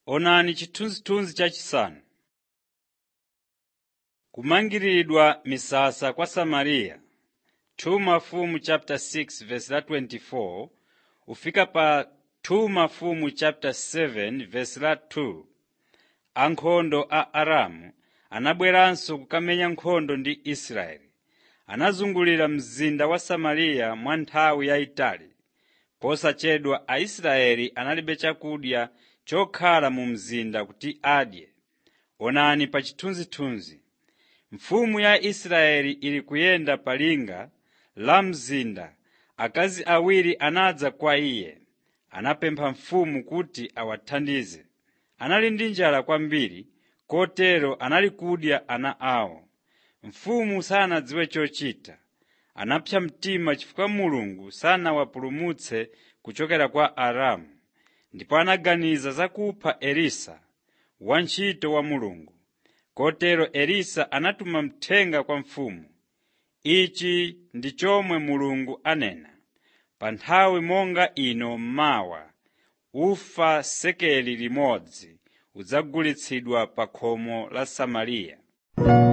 Onani chithunzithunzi chachisanu. Kumangiridwa misasa kwa Samariya 2 Mafumu chapter 6 verse la 24 ufika pa 2 Mafumu chapter 7 verse la 2. Ankhondo a Aramu anabweranso kukamenya nkhondo ndi Israeli. Anazungulira mzinda wa Samariya mwa nthawi yayitali. Posachedwa Aisraeli analibe chakudya chokhala mu mzinda kuti adye. Onani pa chithunzithunzi. Mfumu ya Israeli ili kuyenda pa linga la mzinda, akazi awiri anadza kwa iye. Anapempha mfumu kuti awathandize. Anali ndi njala kwambiri, kotero anali kudya ana awo. Mfumu sanadziwe chochita. Anapsa mtima chifukwa Mulungu sanawapulumutse kuchokera kwa Aramu. Ndipo anaganiza za kupha Elisa, wantchito wa Mulungu. Kotero Elisa anatuma mthenga kwa mfumu. Ichi ndi chomwe Mulungu anena: “Pa nthawi monga ino mawa, ufa sekeli limodzi udzagulitsidwa pa khomo la Samariya.”